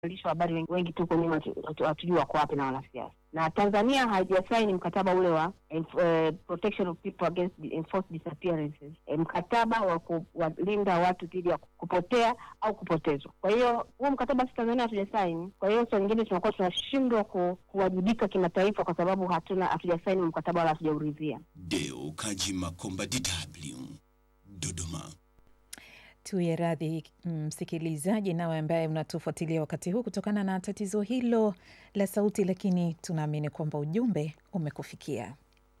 waandishi wa habari wengi, wengi tu kwenye hatujui wako wapi na wanasiasa, na Tanzania haijasaini mkataba ule wa uh, protection of people against enforced disappearances, e, mkataba wa kuwalinda watu dhidi ya kupotea au kupotezwa. Kwa hiyo huo mkataba si Tanzania hatujasaini. Kwa hiyo saa nyingine tunakuwa tunashindwa ku, kuwajibika kimataifa kwa sababu hatuna hatujasaini mkataba wala hatujauridhia. Deo Kaji Makomba, DW Dodoma. Tuye radhi msikilizaji, nawe ambaye unatufuatilia wakati huu kutokana na tatizo hilo la sauti, lakini tunaamini kwamba ujumbe umekufikia.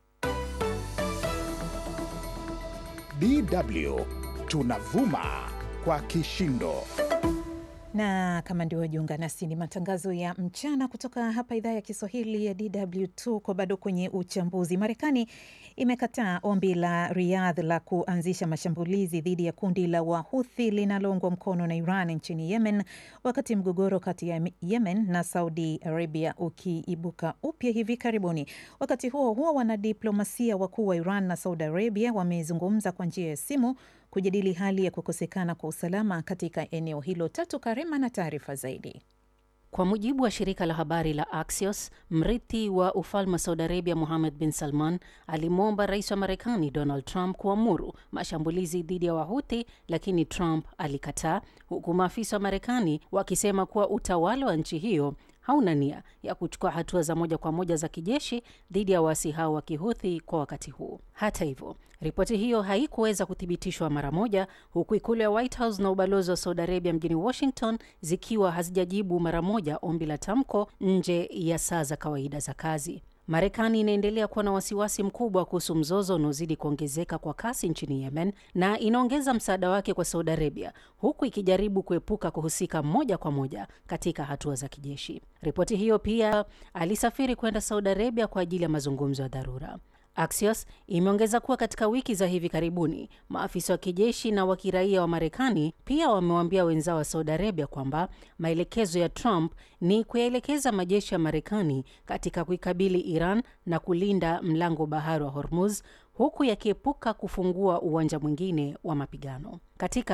DW tunavuma kwa kishindo na kama ndio wajiunga nasi, ni matangazo ya mchana kutoka hapa idhaa ya Kiswahili ya DW. Tuko bado kwenye uchambuzi. Marekani imekataa ombi la Riyadh la kuanzisha mashambulizi dhidi ya kundi la Wahuthi linaloungwa mkono na Iran nchini Yemen, wakati mgogoro kati ya Yemen na Saudi Arabia ukiibuka upya hivi karibuni. Wakati huo huo, wanadiplomasia wakuu wa Iran na Saudi Arabia wamezungumza kwa njia ya simu kujadili hali ya kukosekana kwa usalama katika eneo hilo. Tatu Karema na taarifa zaidi. Kwa mujibu wa shirika la habari la Axios, mrithi wa ufalme wa Saudi Arabia Mohammed bin Salman alimwomba rais wa Marekani Donald Trump kuamuru mashambulizi dhidi ya Wahuthi, lakini Trump alikataa, huku maafisa wa Marekani wakisema kuwa utawala wa nchi hiyo hauna nia ya kuchukua hatua za moja kwa moja za kijeshi dhidi ya waasi hao wa Kihuthi kwa wakati huu. Hata hivyo, ripoti hiyo haikuweza kuthibitishwa mara moja, huku ikulu ya White House na ubalozi wa Saudi Arabia mjini Washington zikiwa hazijajibu mara moja ombi la tamko nje ya saa za kawaida za kazi. Marekani inaendelea kuwa na wasiwasi mkubwa kuhusu mzozo unaozidi kuongezeka kwa kasi nchini Yemen na inaongeza msaada wake kwa Saudi Arabia huku ikijaribu kuepuka kuhusika moja kwa moja katika hatua za kijeshi. Ripoti hiyo pia alisafiri kwenda Saudi Arabia kwa ajili ya mazungumzo ya dharura. Axios imeongeza kuwa katika wiki za hivi karibuni maafisa wa kijeshi na wa kiraia wa Marekani pia wamewaambia wenzao wa Saudi Arabia kwamba maelekezo ya Trump ni kuyaelekeza majeshi ya Marekani katika kuikabili Iran na kulinda mlango bahari wa Hormuz huku yakiepuka kufungua uwanja mwingine wa mapigano katika